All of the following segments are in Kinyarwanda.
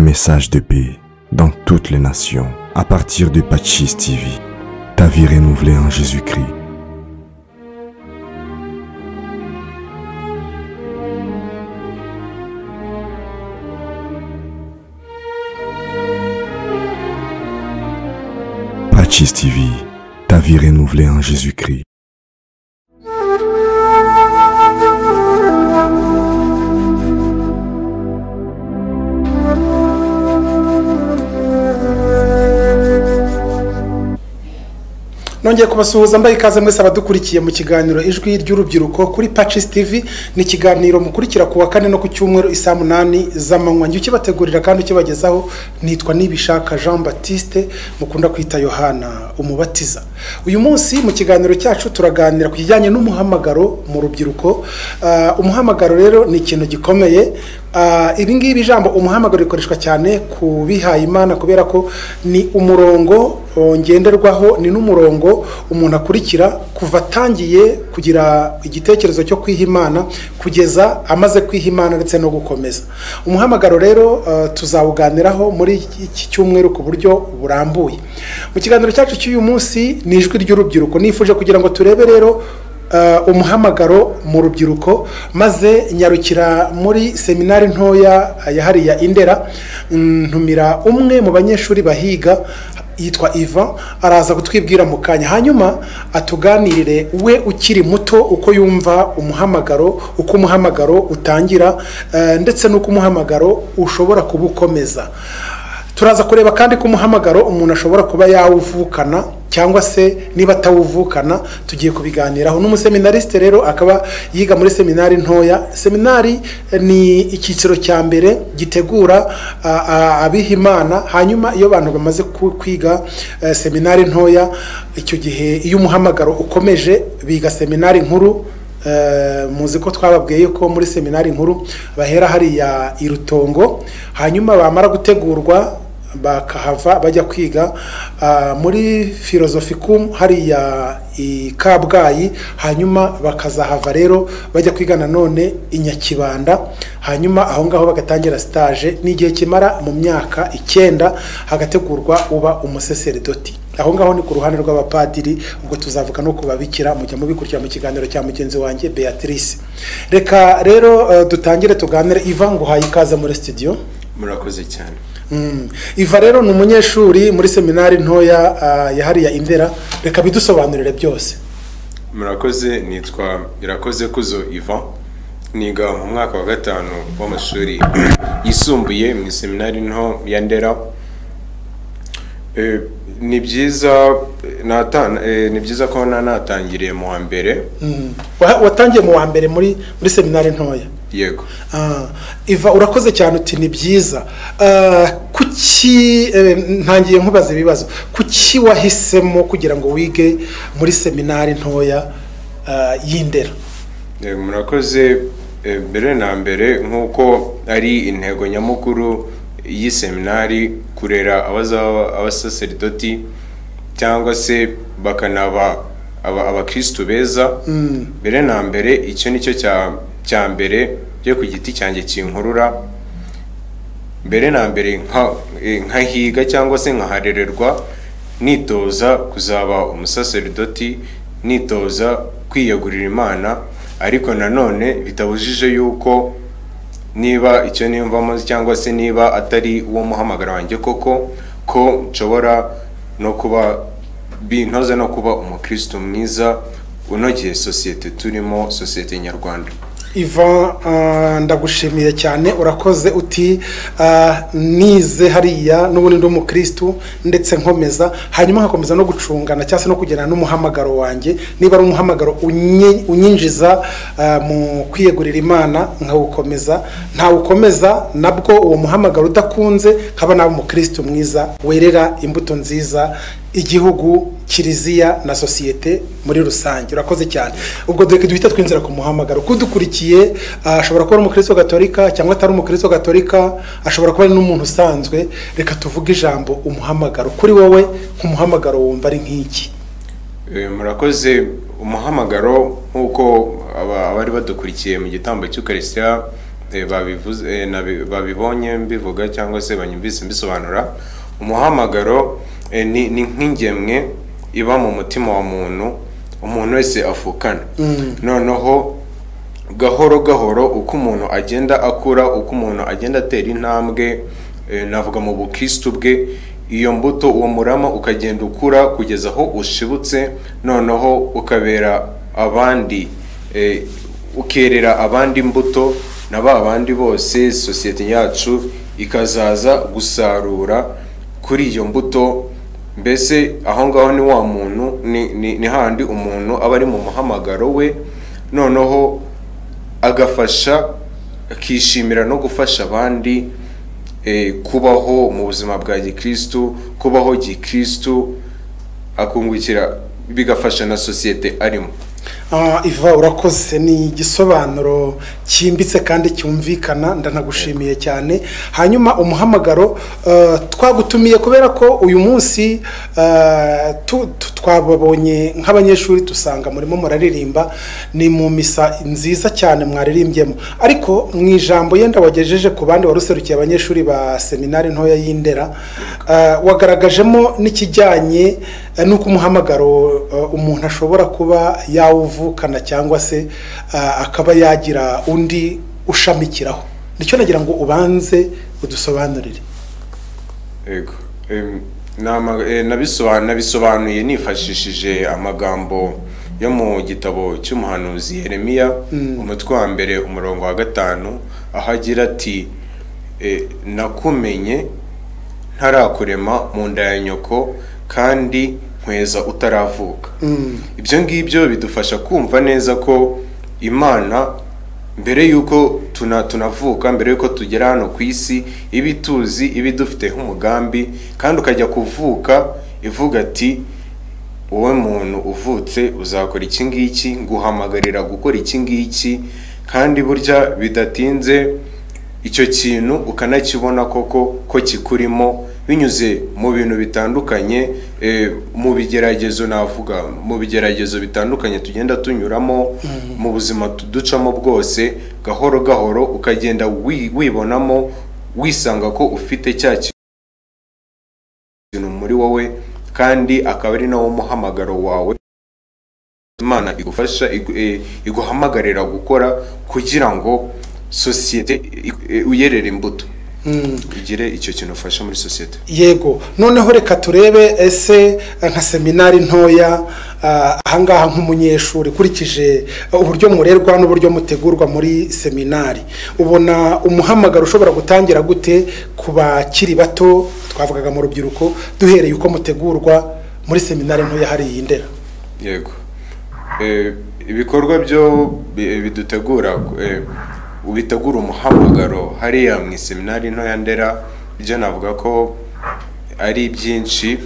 message de paix dans toutes les nations à partir de Pachis TV. Ta vie renouvelée en Jésus-Christ. Pachis TV. Ta vie renouvelée en Jésus-Christ. nongeye kubasuhuza mbaye ikaze mwese abadukurikiye mu kiganiro ijwi ry'urubyiruko kuri Patches TV ni ikiganiro mukurikira ku wa kane no ku cyumweru isaa munani z'amanywa njye ukibategurira kandi ukibagezaho nitwa nibishaka Jean Baptiste mukunda kwita Yohana umubatiza uyu munsi mu kiganiro cyacu turaganira ku kijyanye n'umuhamagaro mu rubyiruko Ah, umuhamagaro rero ni ikintu gikomeye Ah, ibi ngibi ijambo umuhamagaro rikoreshwa cyane ku bihaye imana kubera ko ni umurongo o, ngenderwaho ni n'umurongo umuntu akurikira kuva atangiye kugira igitekerezo cyo kwiha imana kugeza amaze kwiha imana ndetse no gukomeza umuhamagaro rero ah, tuzawuganiraho muri iki cyumweru ku buryo burambuye mu kiganiro cyacu cy'uyu munsi ni ijwi ry'urubyiruko nifuje kugira ngo turebe rero eh, umuhamagaro mu rubyiruko maze nyarukira muri seminari ntoya yahariye indera mm, ntumira umwe mu banyeshuri bahiga yitwa iva araza kutwibwira mu kanya hanyuma atuganirire we ukiri muto uko yumva umuhamagaro uko umuhamagaro utangira eh, ndetse n'uko umuhamagaro ushobora kuba ukomeza turaza kureba kandi ko umuhamagaro umuntu ashobora kuba yawuvukana cyangwa se niba atawuvukana tugiye kubiganiraho n'umuseminarisite rero akaba yiga muri seminari ntoya seminari eh, ni icyiciro cya mbere gitegura ah, ah, abiha imana hanyuma iyo abantu bamaze ku- kwiga eh, seminari ntoya icyo gihe iyo umuhamagaro ukomeje biga seminari nkuru Eh, muzi ko twababwiye ko muri seminari nkuru bahera hariya irutongo hanyuma bamara gutegurwa bakahava bajya kwiga ah, muri filozofikum hariya i kabgayi hanyuma bakazahava rero bajya kwiga nanone i nyakibanda hanyuma aho ngaho bagatangira stage ni igihe kimara mu myaka icyenda hagategurwa uba umusaseridoti aho ngaho ni ku ruhande rw'abapadiri ubwo tuzavuga no ku babikira mujya mubikurikira mu kiganiro cya mugenzi wanjye beatrice reka rero eh, dutangire tuganire iva nguhaye ikaze muri studio murakoze cyane Mm. iva rero ni umunyeshuri muri seminari ntoya ah, yahariye indera reka bidusobanurire byose murakoze nitwa birakoze kuzo ivan niga mu mwaka wa gatanu w'amashuri yisumbuye mu seminari nto ya ndera Eh, ni byiza eh, nata- eh, ni byiza ko na- natangiriye mu wa mbere Mm. Wa- watangiye mu wa mbere muri muri seminari ntoya yego Ah, iva urakoze cyane uti ni byiza Ah, kuki eh, ntangiye nkubaza ibibazo kuki wahisemo kugira ngo wige muri seminari ntoya ah, y'indera Eh, murakoze eh, mbere na mbere nk'uko ari intego nyamukuru y'iseminari kurera abazaba abasaseridoti cyangwa se bakanaba aba- abakristu beza mbere na mbere icyo nicyo cya cya mbere byo ku giti cyanjye kinkurura mbere na mbere nka- eh, nkahiga cyangwa se nkaharererwa nitoza kuzaba umusaseridoti nitoza kwiyegurira imana ariko nanone bitabujije yuko niba icyo niyumvamo cyangwa se niba atari uwo muhamagara wanjye koko ko nshobora no kuba bintoza no kuba umukristo mwiza unogeye sosiyete turimo sosiyete nyarwanda iva ah, ndagushimiye cyane urakoze uti ah, nize hariya n'ubundi ndi umukristu ndetse nkomeza hanyuma nkakomeza no gucungana cyangwa se no kugirana n'umuhamagaro wanjye niba ari umuhamagaro unyi- unyinjiza ah, mu kwiyegurira imana nkawukomeza ntawukomeza nabwo uwo muhamagaro udakunze nkaba nawe umukristu mwiza werera imbuto nziza igihugu kiliziya na sosiyete muri rusange urakoze cyane ubwo dore duhita twinjira ku muhamagaro kudukurikiye ashobora kuba ari umukristo gatolika cyangwa atari umukristo gatolika ashobora kuba ari n'umuntu usanzwe reka tuvuge ijambo umuhamagaro kuri wowe nk'umuhamagaro wumva ari nk'iki Eh, murakoze umuhamagaro nk'uko aba- abari badukurikiye mu gitambo cy'ukarisitiya eh, babivuze eh, nabi- babibonye mbivuga cyangwa se banyumvise mbisobanura umuhamagaro eh, ni ni nk'ingemwe iba mu mutima wa muntu umuntu wese afukana noneho gahoro gahoro uko umuntu agenda akura uko umuntu agenda atera intambwe eh, navuga mu bukristu bwe iyo mbuto uwo murama ukagenda ukura kugeza aho ushibutse noneho ukabera abandi eh, ukerera abandi imbuto na ba bandi bose sosiyete yacu ikazaza gusarura kuri iyo mbuto mbese aho ngaho ni wa muntu ni, ni, ni handi umuntu aba ari mu muhamagaro we noneho agafasha akishimira no gufasha abandi eh, kubaho mu buzima bwa gikristu kubaho gikristu akungukira bigafasha na sosiyete arimo Ah, iva urakoze ni igisobanuro cyimbitse kandi cyumvikana ndanagushimiye cyane hanyuma umuhamagaro eh, twagutumiye kubera ko uyu munsi eh, tu- tu- twababonye nk'abanyeshuri dusanga murimo muraririmba ni mu misa nziza cyane mwaririmbyemo ariko mu ijambo yenda wagejeje ku bandi waruserukiye abanyeshuri ba seminari ntoya y'i Ndera eh, wagaragajemo n'ikijyanye eh, n'uko umuhamagaro eh, umuntu ashobora kuba yawuvukana cyangwa se eh, akaba yagira undi ushamikiraho nicyo nagira ngo ubanze udusobanurire yego Em, ni ama- eh, nabisoba- nabisobanuye nifashishije amagambo yo mu gitabo cy'umuhanuzi yeremiya umutwe wa mbere umurongo wa gatanu aho agira ati eh, nakumenye ntarakurema mu nda ya nyoko kandi nkweza utaravuka ibyo ngibyo bidufasha kumva neza ko imana mbere y'uko tuna tunavuka mbere y'uko tugera hano ku isi iba ituzi iba idufite nk'umugambi kandi ukajya kuvuka ivuga ati wowe muntu uvutse uzakora iki ngiki nguhamagarira gukora iki ngiki kandi burya bidatinze icyo kintu ukanakibona koko ko kikurimo binyuze mu bintu bitandukanye eh, mu bigeragezo navuga mu bigeragezo bitandukanye tugenda tunyuramo mu buzima tu- ducamo bwose gahoro gahoro ukagenda wi- wibonamo wisanga ko ufite cya kintu muri wowe kandi akaba ari nawo muhamagaro wawe imana igufasha igu- eh, iguhamagarira gukora kugira ngo sosiyete i- eh, uyerere imbuto ugire icyo kintu ufasha muri sosiyete yego noneho reka turebe ese eh, nka seminari ntoya ah, ahangaha nk'umunyeshuri ukurikije eh, uburyo murerwa n'uburyo mutegurwa muri seminari ubona umuhamagaro ushobora gutangira gute ku bakiri bato twavugaga mu rubyiruko duhereye uko mutegurwa muri seminari ntoya hariya i ndera yego Eh, ibikorwa byo bi- bidutegura eh, bitegura umuhamagaro hariya mu iseminari ntoya ndera byo navuga ko ari byinshi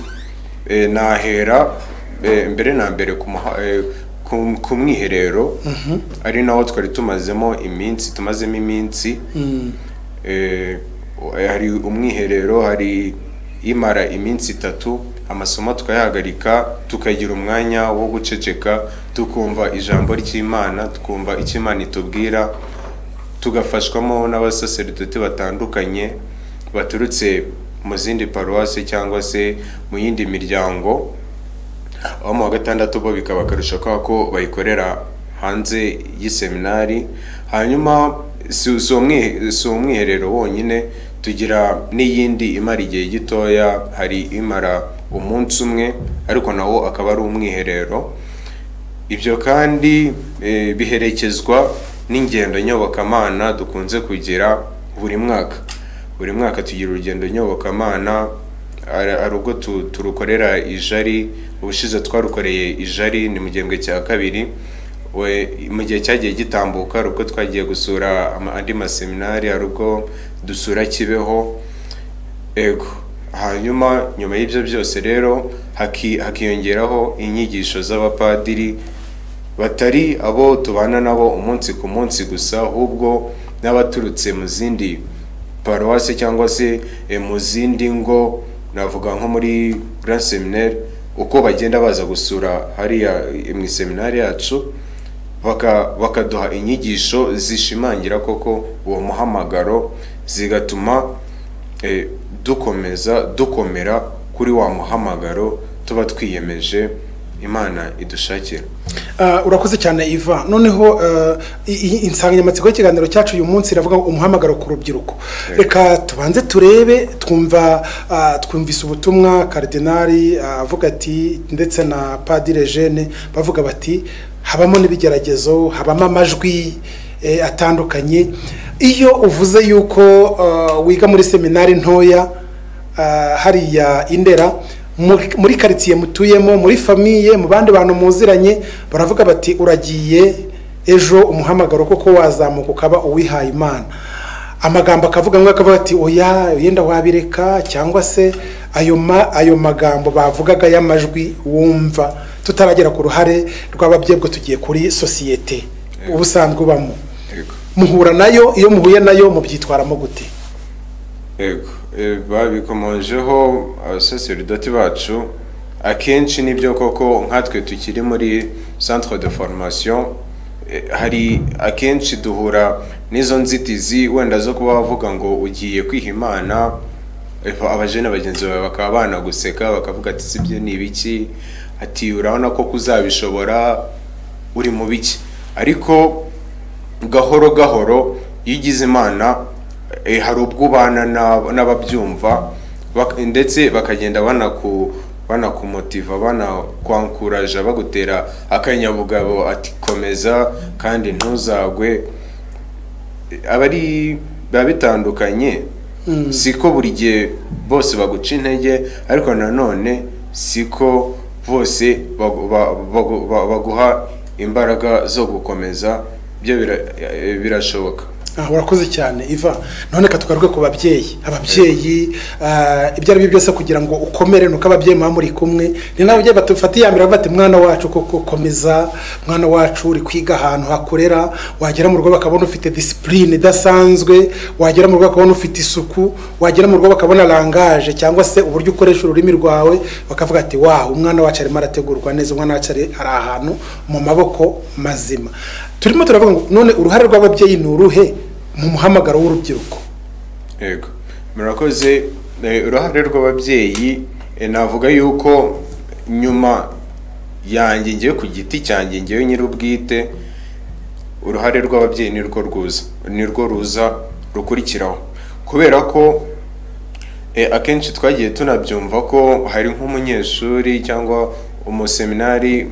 Eh, nahera eh, mbere na mbere ku muha- eh, ku- ku mwiherero ari naho twari tumazemo iminsi tumazemo iminsi Eh, hari umwiherero hari imara iminsi itatu amasomo tukayahagarika tukagira umwanya wo guceceka tukumva ijambo ry'imana tukumva icyo imana itubwira tugafashwamo n'abasaseridoti batandukanye baturutse mu zindi paruwasi cyangwa se mu yindi miryango abo mu wa gatandatu bo bikaba akarusho kubera ko bayikorera hanze y'iseminari hanyuma si si umwi- si umwiherero wonyine tugira n'iyindi imara igihe gitoya hari imara umunsi umwe ariko nawo akaba ari umwiherero ibyo kandi eh, biherekezwa n'ingendo nyobokamana dukunze kugira buri mwaka buri mwaka tugira urugendo nyobokamana ari ari ubwo tu- turukorera ijari ubushize twarukoreye ijari ni mu gihembwe cya kabiri we mu gihe cyagiye gitambuka hari ubwo twagiye gusura ama- andi maseminari hari ubwo dusura kibeho ego hanyuma nyuma y'ibyo byose rero haki- hakiyongeraho inyigisho z'abapadiri batari abo tubana nabo umunsi ku munsi gusa ahubwo n'abaturutse mu zindi paruwasi cyangwa se eh, mu zindi ngo navuga nko muri grand seminaire uko bagenda baza gusura hariya eh, mu iseminari yacu baka- bakaduha inyigisho zishimangira koko uwo muhamagaro zigatuma eh, dukomeza dukomera kuri wa muhamagaro tuba twiyemeje imana idushakira Ah, urakoze cyane iva noneho ah, i- i- insanganyamatsiko y'ikiganiro cyacu uyu munsi iravuga ngo umuhamagaro ku rubyiruko reka tubanze turebe twumva ah, twumvise ubutumwa karidinari ah, avuga ati ndetse na padire jene bavuga bati habamo n'ibigeragezo habamo amajwi eh, atandukanye iyo uvuze yuko ah, wiga muri seminari ntoya ah, hariya indera muri- muri karitsiye mutuyemo muri famiye mu bandi bantu muziranye baravuga bati uragiye ejo umuhamagaro koko wazamuka ukaba uwihaye imana amagambo akavuga ngo akavuga ati oya yenda wabireka cyangwa se ayo ma- ayo magambo bavugaga y'amajwi wumva tutaragera ku ruhare rw'ababyebwe tugiye kuri sosiyete ubusanzwe ubamo Yego. muhura nayo iyo muhuye nayo mubyitwaramo gute Yego, eh, babikomojeho abasaseridoti bacu akenshi nibyo koko nkatwe tukiri muri centre de formation eh, hari akenshi duhura n'izo nzitizi wenda zo kuba bavuga ngo ugiye kwiha imana eh, abajene bagenzi bawe bakaba banaguseka bakavuga ati sibyo ni ibiki ati urabona ko kuzabishobora uri mu biki ariko gahoro gahoro iyo ugize imana eh, hari ubwo ubana na- n'ababyumva bak- ndetse bakagenda banaku banakumotiva banakwakuraja bagutera akanyabugabo ati komeza kandi ntuzagwe aba ari biba bitandukanye si ko buri gihe bose baguca intege ariko nanone si ko bose bagu- ba- bagu- ba- baguha imbaraga zo gukomeza byo bira- eh, birashoboka Ah, urakoze cyane iva none ka tugaruke ku babyeyi ababyeyi ah, ibyo ari byo byose kugira ngo ukomere nuko ababyeyi muba muri kumwe ni n'ababyeyi badufata iya mbere bavuga bati mwana wacu koko komeza mwana wacu uri kwiga ahantu hakorera wagera mu rugo bakabona ufite disipurine idasanzwe wagera mu rugo bakabona ufite isuku wagera mu rugo bakabona langaje cyangwa se uburyo ukoresha ururimi rwawe bakavuga ati waho umwana wacu arimo arategurwa neza umwana wacu ari ari ahantu mu maboko mazima turimo turavuga ngo none uruhare rw'ababyeyi ni uruhe mu muhamagaro w'urubyiruko yego murakoze Eh, uruhare rw'ababyeyi eh, navuga yuko nyuma yanjye ngewe ku giti cyanjye ngewe nyir'ubwite uruhare rw'ababyeyi nirwo ruza nirwo ruza rukurikiraho kubera ko Eh, akenshi twagiye tunabyumva ko hari nk'umunyeshuri cyangwa umuseminari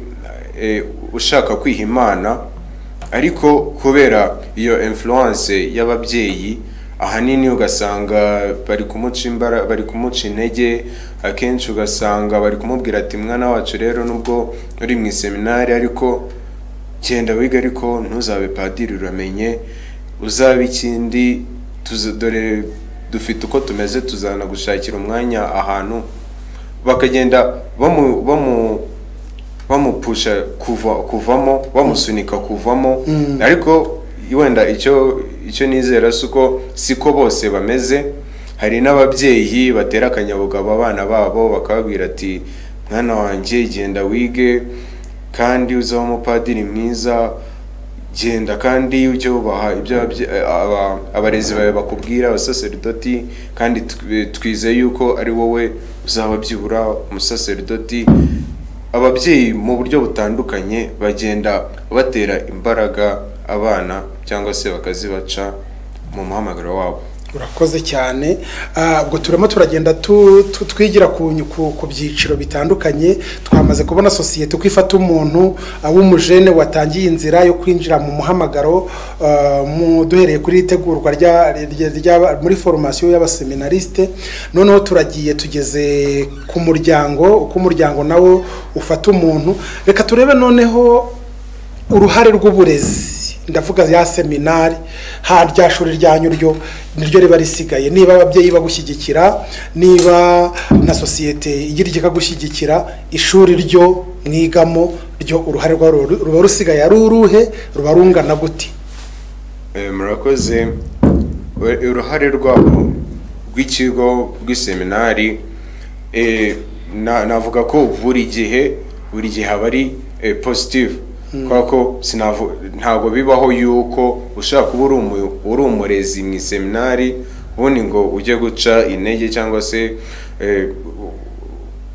eh, ushaka kwiha imana ariko kubera iyo influence y'ababyeyi ahanini ugasanga bari kumuca imbara bari kumuca intege akenshi ugasanga bari kumubwira ati mwana wacu rero nubwo uri mu iseminari ariko genda wiga ariko ntuzabe padiri uramenye uzabe ikindi tuza- dore dufite uko tumeze tuzanagushakira umwanya ahantu bakagenda bamu bamu bamupusha kuva kuvamo bamusunika kuvamo ariko wenda icyo icyo nizera si uko siko bose bameze hari n'ababyeyi batera akanyabugabo abana babo bakababwira ati mwana wanjye genda wige kandi uzaba umupadiri mwiza genda kandi ujye wubaha ibyo ababye- aba- abarezi bawe bakubwira abasaseridoti kandi tw- twizeye yuko ari wowe uzaba byibura umusaseridoti ababyeyi mu buryo butandukanye bagenda batera imbaraga abana cyangwa se bakazibaca mu muhamagaro wabo urakoze cyane Ah, ubwo turimo turagenda tu- tu- twigira ku nyu- ku ku byiciro bitandukanye twamaze kubona sosiyete uko ifata umuntu ah, w'umujene watangiye inzira yo kwinjira mu muhamagaro ah, mu- duhereye kuri itegurwa rya- rya- rya- muri foromasiyo y'abaseminarisite noneho turagiye tugeze ku muryango uko umuryango nawo ufata umuntu reka turebe noneho uruhare rw'uburezi ndavuga ya seminari ha rya shuri ryanyu ryo niryo riba risigaye niba ababyeyi bagushyigikira niba na sosiyete igira ikagushyigikira ishuri ryo mwigamo ryo uruhare rwa ruba rusigaye ari uruhe ruba rungana gute Eh, murakoze We- uruhare rwabo rw'ikigo rw'iseminari eh, na- navuga ko buri gihe buri gihe aba ari eh, positive kubera ko sinavu- ntabwo bibaho yuko ushobora kuba uri umu- uri umurezi mu iseminari ubundi ngo ujye guca intege cyangwa se eh,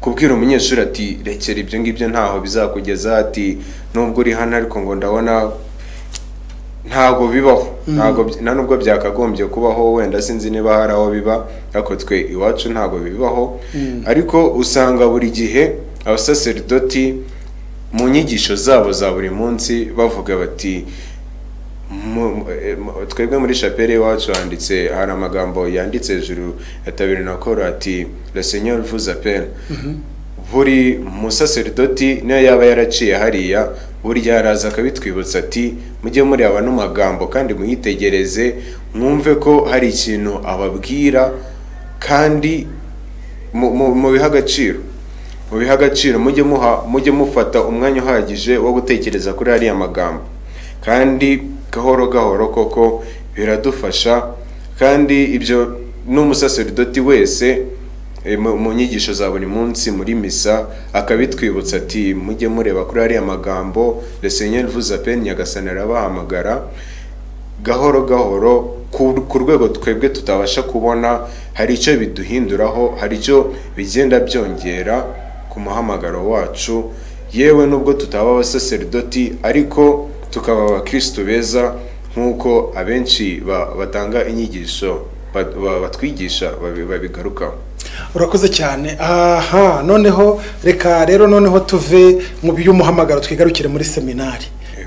kubwira umunyeshuri ati rekera ibyo ngibyo ntaho bizakugeza ati nubwo uri hano ariko ngo ndabona ntabwo bibaho ntabwo by- nta nubwo byakagombye kubaho wenda sinzi niba hari aho biba ariko twe iwacu ntabwo bibaho ariko usanga buri gihe abasaserdoti mu nyigisho zabo za buri munsi bavuga bati mu- eh, mu- twebwe muri chapelle iwacu handitse hari amagambo yanditse hejuru ya tabiri na koro ati le seigneur vous appelle buri musaserdoti niyo yaba yaraciye hariya burya araza akabitwibutsa ati mujye mureba ano magambo kandi muyitegereze mwumve ko hari ikintu ababwira kandi mu- mu- mubihe agaciro mubihe agaciro mujye muha mujye mufata umwanya uhagije wo gutekereza kuri ariya magambo kandi gahoro gahoro koko biradufasha kandi ibyo n'umusaserdoti wese eh, mu mu nyigisho za buri munsi muri misa akabitwibutsa ati mujye mureba kuri ariya magambo le seigneur vous appelle nyagasani arabahamagara gahoro gahoro ku ku rwego twebwe tutabasha kubona hari icyo biduhinduraho hari icyo bigenda byongera ku muhamagaro wacu yewe nubwo tutaba abasaserdoti ariko tukaba abakristo beza nk'uko abenshi ba- batanga inyigisho ba- ba- batwigisha babi- babigarukaho urakoze cyane aha noneho reka rero noneho tuve mu by'umuhamagaro twigarukire muri seminari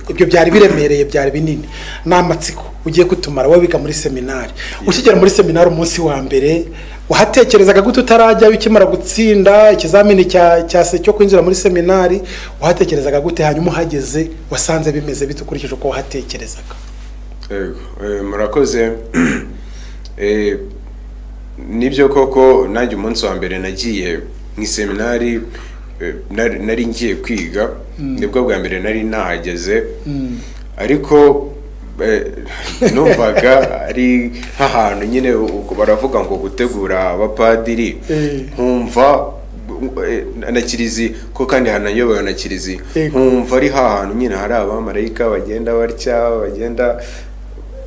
ibyo byari biremereye byari binini ni amatsiko ugiye kutumara wowe wiga muri seminari ukigera muri seminari umunsi wa mbere wahatekerezaga gute utarajyayo ukimara gutsinda ikizamini cya cya se cyo kwinjira muri seminari wahatekerezaga gute hanyuma uhageze wasanze bimeze bite ukurikije uko wahatekerezaga Yego, eh, murakoze Eh, nibyo koko nanjye umunsi wa mbere nagiye mu iseminari eh, nari- nari ngiye kwiga nibwo bwa mbere nari nahageze ariko eh, numvaga ari nk'ahantu nyine ubwo baravuga ngo gutegura abapadiri Eh. nkumva eh, na kiriziya ko kandi hanayobowe na kiriziya Yego. nkumva ari hahantu nyine hari abamarayika bagenda batya bagenda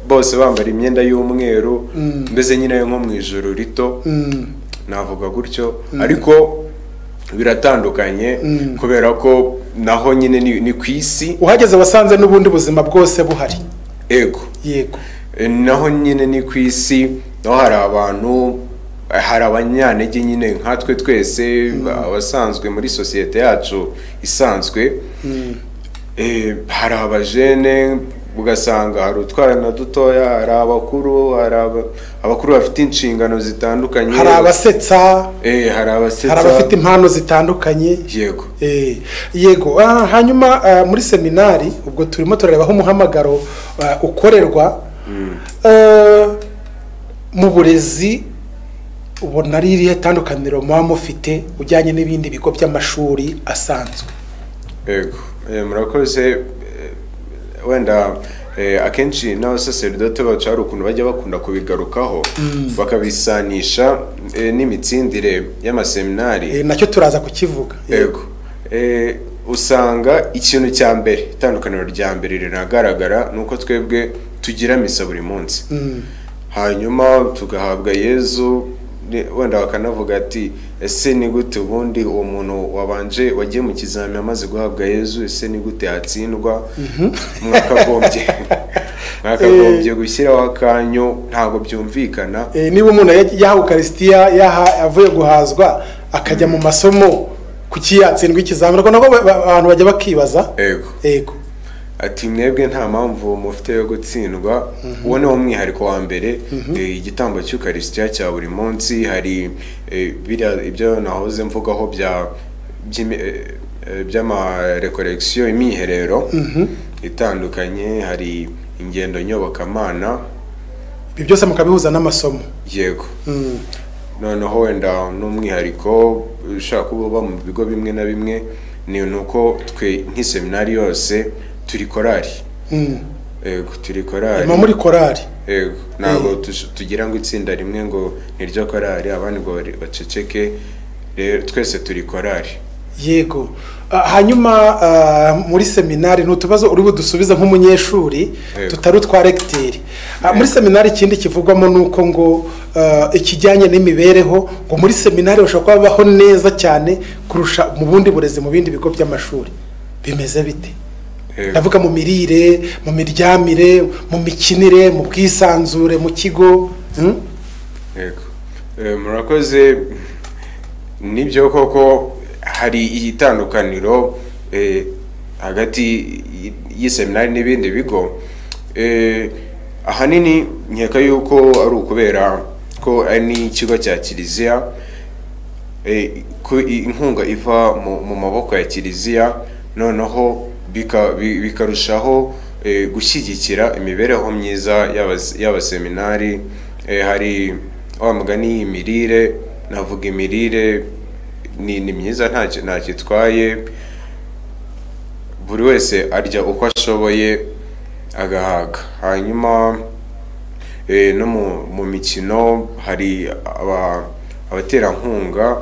bose bambara imyenda y'umweru mbese nyine nko mu ijoro rito Mm. navuga gutyo ariko biratandukanye kubera ko naho nyine ni, ni ku isi uhageze wasanze n'ubundi buzima bwose buhari ego yego E, naho nyine ni ku isi naho hari abantu eh, hari abanyantege nyine nkatwe twese abasanzwe muri sosiyete yacu isanzwe Eh, hari abajene ugasanga hari utwarana dutoya hari abakuru hari aba- abakuru bafite inshingano zitandukanye hari abasetsa Eh, hari abasetsa hari abafite impano zitandukanye yego Eh, yego Ah, hanyuma ah, muri seminari ubwo turimo turareba aho umuhamagaro ah, ukorerwa Eh, mu burezi ubona ari irihe tandukaniro muba mufite ujyanye n'ibindi bigo by'amashuri asanzwe yego Eh, murakoze eh, wenda eh, akenshi n'abasaseridoti bacu hari ukuntu bajya bakunda kubigarukaho bakabisanisha eh, n'imitsindire y'amaseminari Eh, nacyo turaza kukivuga yego Eh, usanga ikintu cya mbere itandukaniro rya mbere riragaragara ni uko twebwe tugira misa buri munsi hanyuma tugahabwa yezu ne- wenda bakanavuga ati ese ni gute ubundi uwo muntu wabanje wagiye mu kizami amaze guhabwa yezu ese ni gute yatsindwa mwakagombye mwakagombye gushyiraho akanyu ntabwo byumvikana Eh, niba umuntu yaj- yaha ukarisitiya yaha avuye guhazwa akajya mu masomo kuki yatsindwa ikizamini ariko nabwo ba- ba- abantu bajya bakibaza yego yego ati mwebwe nta mpamvu mufite yo gutsindwa uwo ni wo mwihariko wa mbere Eh, igitambo cy'ukarisitiya cya buri munsi hari eh, biriya- ibyo nahoze mvugaho bya by'imi- eh, eh, by'amarekorekisiyo imiherero itandukanye hari ingendo nyobokamana ibyo byose mukabihuza n'amasomo yego Mm. noneho wenda n'umwihariko ushobora kuba uba mu bigo bimwe na bimwe ni uko twe nk'iseminari yose turi korari Mm. yego turi korari muba muri korari Yego, ntabwo tush- tugira ngo itsinda rimwe ngo ni ryo korari abandi ngo bari- baceceke rero twese turi korari yego Ah, hanyuma ah, muri seminari ni utubazo uri budusubiza nk'umunyeshuri Yego. tutari utwa regiteri Ah, muri seminari ikindi kivugwamo ni uko ngo ah, ikijyanye n'imibereho ngo muri seminari bashobora kuba babaho neza cyane kurusha mu bundi burezi mu bindi bigo by'amashuri bimeze bite Eh, ndavuga mu mirire mu miryamire mu mikinire mu bwisanzure mu kigo hmm? Yego. Eh, murakoze nibyo koko hari itandukaniro eh, hagati y- y'iseminari n'ibindi bigo Eh, ahanini nkeka yuko ari ukubera ko ari n'ikigo cya kiliziya eh, ko i- inkunga iva mu, mu maboko ya kiliziya noneho bika- bi- bikarushaho eh, gushyigikira imibereho myiza y'abas- y'abaseminari Eh, hari wa mugani imirire navuga imirire ni, ni myiza ntacyo ntacyo itwaye buri wese arya uko ashoboye agahaga hanyuma eh, no mu, mu mikino hari aba- abaterankunga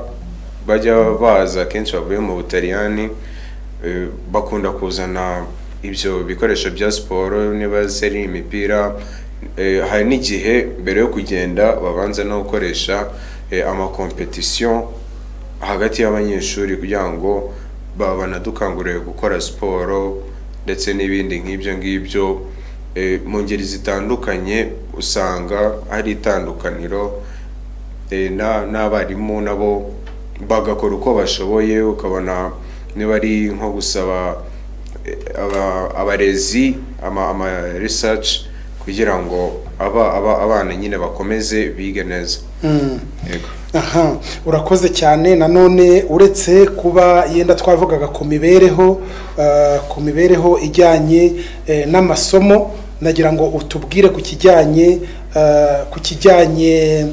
bajya baza kenshi bavuye mu butaliyani eh, bakunda kuzana ibyo bikoresho bya siporo niba ari imipira eh, hari n'igihe mbere yo kugenda babanza no gukoresha eh, amakompetisiyo hagati y'abanyeshuri kugira ngo ba- banadukangurire gukora siporo ndetse n'ibindi nk'ibyo ngibyo Eh, mu ngeri zitandukanye usanga hari itandukaniro Eh, na- n'abarimu nabo bagakora uko bashoboye ukabona niba ari nko gusaba eh, aba- abarezi ama, ama research kugira ngo aba, aba, abana nyine bakomeze bige neza Yego. aha urakoze cyane nanone uretse kuba yenda twavugaga ku mibereho ah, ku mibereho ijyanye eh, n'amasomo nagira ngo utubwire ku kijyanye ah, ku kijyanye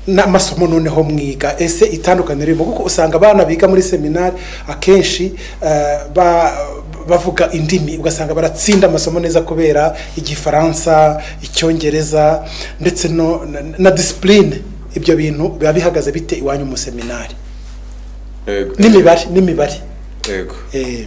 n'amasomo noneho mwiga ese itandukaniro ririmo kuko usanga abana biga muri seminari akenshi ah, ba bavuga indimi ugasanga baratsinda amasomo neza kubera igifaransa icyongereza ndetse no na, na disipurine ibyo bintu biba bihagaze bite iwanyu mu seminari Yego. n'imibare n'imibare Yego. Eh,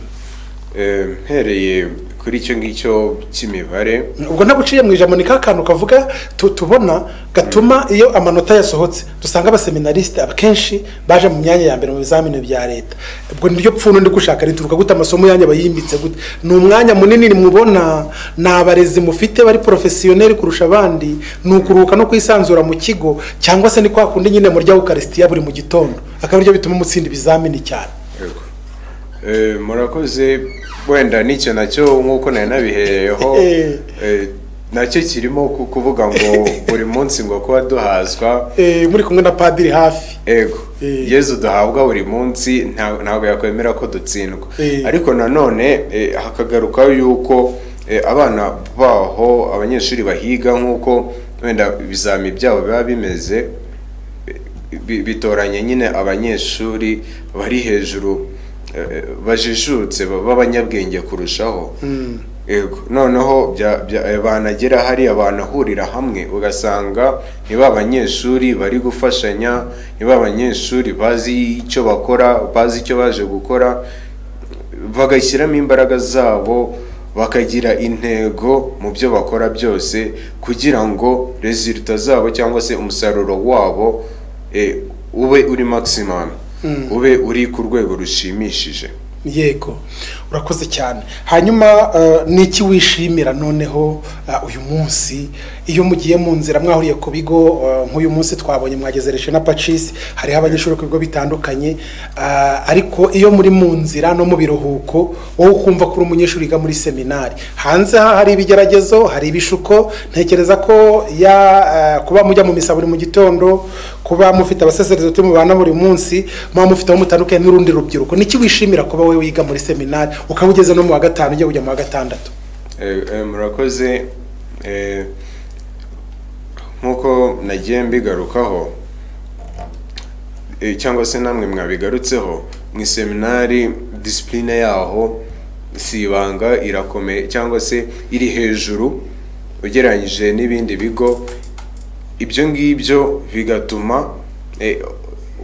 Eh, mpereye kuri icyo ngicyo cy'imibare ubwo ntabwo uciye mu ijambo ni ka kantu kavuga tu- tubona gatuma iyo amanota yasohotse dusanga abaseminarisite akenshi baje mu myanya ya mbere mu bizamini bya leta ubwo niryo pfundo ndi gushaka rituruka gute amasomo yanyu aba yimbitse gute ni umwanya munini mubona ni abarezi mufite bari porofesiyoneri kurusha abandi ni ukuruhuka no kwisanzura mu kigo cyangwa se ni kwa kundi nyine murya ukarisitiya buri mu gitondo akaba aribyo bituma mutsinda ibizamini cyane Yego. Eh, murakoze wenda n'icyo nacyo nk'uko nari nabihereyeho Eh. eh, nacyo kirimo ku- kuvuga ngo buri munsi ngo kuba duhazwa Eh, muri kumwe na padiri hafi ego Eh. yezu duhabwa buri munsi nta- ntabwo yakwemera ko dutsindwa Eh. ariko nanone eh, hakagaruka yuko eh, abana baho abanyeshuri bahiga nk'uko wenda ibizami byabo biba bimeze bi- bi- bitoranya nyine abanyeshuri bari hejuru eh, bajijutse ba- b'abanyabwenge kurushaho Yego. noneho bya- bya- eh, banagera hariya banahurira hamwe ugasanga ni ba banyeshuri bari gufashanya ni ba banyeshuri bazi icyo bakora bazi icyo baje gukora bagashyiramo imbaraga zabo bakagira intego mu byo bakora byose kugira ngo resulta zabo cyangwa se umusaruro wabo eh, ube uri maximum ube uri ku rwego rushimishije yego urakoze cyane hanyuma eh, ni iki wishimira noneho eh, uyu munsi iyo mugiye mu nzira mwahuriye ku bigo eh, nk'uyu munsi twabonye mwagezereje na pacisi hariho abanyeshuri ku bigo bitandukanye eh, ariko iyo muri mu nzira no mu biruhuko wowe ukumva ko uri umunyeshuri wiga muri seminari hanze aha hari ibigeragezo hari ibishuko ntekereza ko ya eh, kuba mujya mu misa buri mu gitondo kuba mufite abaseserizote mubana buri munsi muba mufite aho mutandukanye n'urundi rubyiruko niki wishimira kuba wowe wiga muri seminari ukaba ugeze no mu wa gatanu ujya kujya mu wa gatandatu Eh, eh, murakoze eh, nk'uko nagiye mbigarukaho eh, cyangwa se namwe mwabigarutseho mu iseminari disipurine yaho si ibanga irakomeye cyangwa se iri hejuru ugereranyije n'ibindi bigo ibyo ngibyo bigatuma eh,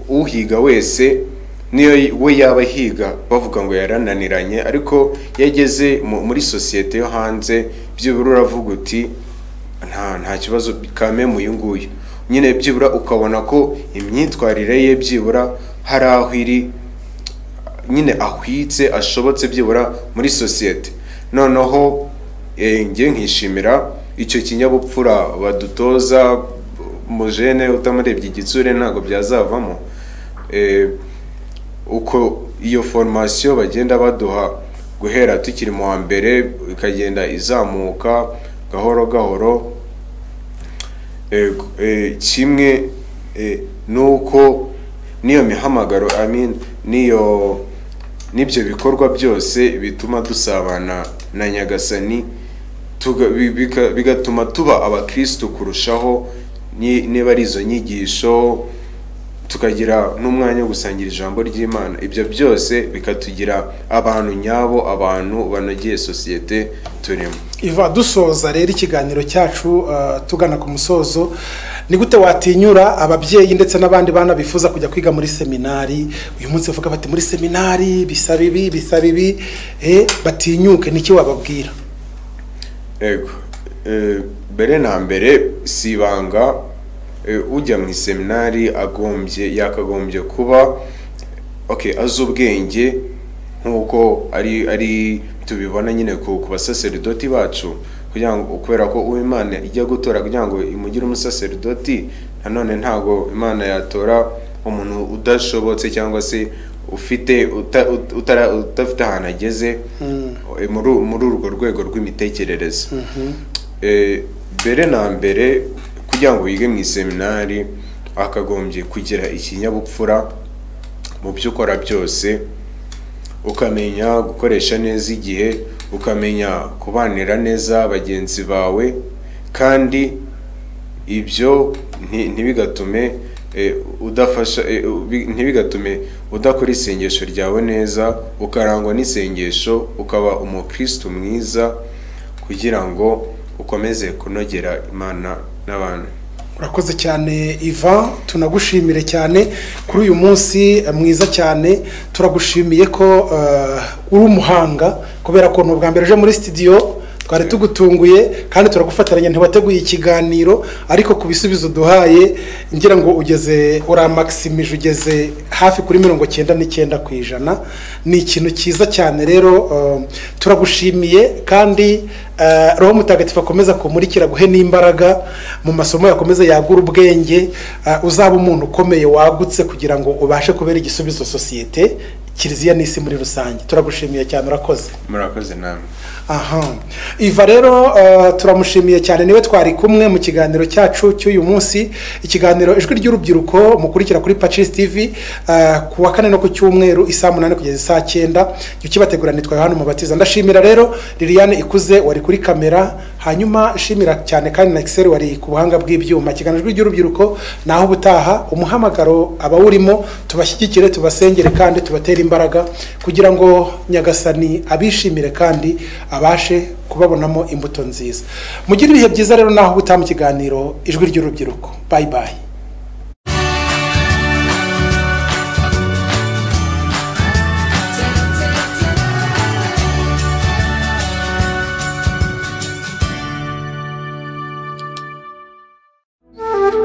uhiga wese niyo we yaba ahiga bavuga ngo yarananiranye ariko iyo ageze mu- muri sosiyete yo hanze byibura uravuga uti nta nta kibazo kame mu uyu nguyu nyine byibura ukabona ko imyitwarire ye byibura hari aho iri nyine ahwitse ashobotse byibura muri sosiyete noneho eh, njye nkishimira icyo kinyabupfura badutoza mujene utamurebye igitsure ntabwo byazavamo Eh, uko iyo formasiyo bagenda baduha guhera tukiri mu wa mbere ikagenda izamuka gahoro gahoro Eh, eh, kimwe eh, nuko n'iyo mihamagaro I mean, n'iyo n'ibyo bikorwa byose bituma dusabana na nyagasani tuga- bi- bika- bigatuma tuba abakristo kurushaho ni- niba ari izo nyigisho tukagira n'umwanya wo gusangira ijambo ry'imana ibyo byose bikatugira abantu nyabo abantu banogeye sosiyete turimo iva dusoza rero ikiganiro cyacu uh, tugana ku musozo ni gute watinyura ababyeyi ndetse n'abandi bana bifuza kujya kwiga muri seminari uyu munsi bavuga bati muri seminari bisaba ibi bisaba ibi eh, batinyuke niki wababwira Ego. Eh, mbere na mbere si ibanga eh, ujya mu iseminari agombye yakagombye kuba okay azi ubwenge nk'uko ari ari tubibona nyine ku ku basaseridoti bacu kugira ngo kubera ko uwo imana ijya gutora kugira ngo imugire umusaseridoti nanone ntabwo imana yatora umuntu udashobotse cyangwa se ufite uta- ut- utara- udafite ahantu ageze eh, muri u- muri urwo rwego rw'imitekerereze Eh, mbere na mbere kugira ngo yige mu iseminari akagombye kugira ikinyabupfura mu byo ukora byose ukamenya gukoresha neza igihe ukamenya kubanira neza bagenzi bawe kandi ibyo nti- ntibigatume eh, udafasha eh, ubi- ntibigatume udakora isengesho ryawe neza ukarangwa n'isengesho ukaba umukristo mwiza kugira ngo ukomeze kunogera imana n'abantu urakoze cyane ivan tunagushimire cyane kuri uyu munsi eh, mwiza cyane turagushimiye ko eh, uri umuhanga kubera ko ni ubwa mbere uje muri sitidiyo twari tugutunguye kandi turagufataranya ntiwateguye ikiganiro ariko ku bisubizo duhaye ngira ngo ugeze uramakisimije ugeze hafi kuri mirongo cyenda n'icyenda ku ijana ni ikintu cyiza cyane rero eh, turagushimiye kandi eh, roho mutagatifu akomeza kumurikira aguhe n'imbaraga mu masomo yakomeze yagura ubwenge eh, uzaba umuntu ukomeye wagutse kugira ngo ubashe kubera igisubizo sosiyete kiliziya n'isi muri rusange turagushimiye cyane urakoze murakoze namwe aha iva rero eh, turamushimiye cyane niwe twari kumwe mu kiganiro cyacu cy'uyu munsi ikiganiro ijwi ry'urubyiruko mukurikira kuri pacis tv eh, ku wa kane no ku cyumweru isaha munani kugeza isaha cyenda jya ukibategura nitwa yohani umubatiza ndashimira rero liliane ikuze wari kuri kamera hanyuma shimira cyane kandi na excel wari ku buhanga bw'ibyuma ikiganiro ijwi ry'urubyiruko naho ubutaha umuhamagaro abawurimo tubashyigikire tubasengere kandi tubatere imbaraga kugira ngo nyagasani abishimire kandi abashe kubabonamo imbuto nziza mugire ibihe byiza rero naho ubutaha mu kiganiro ijwi ry'urubyiruko bayi bayi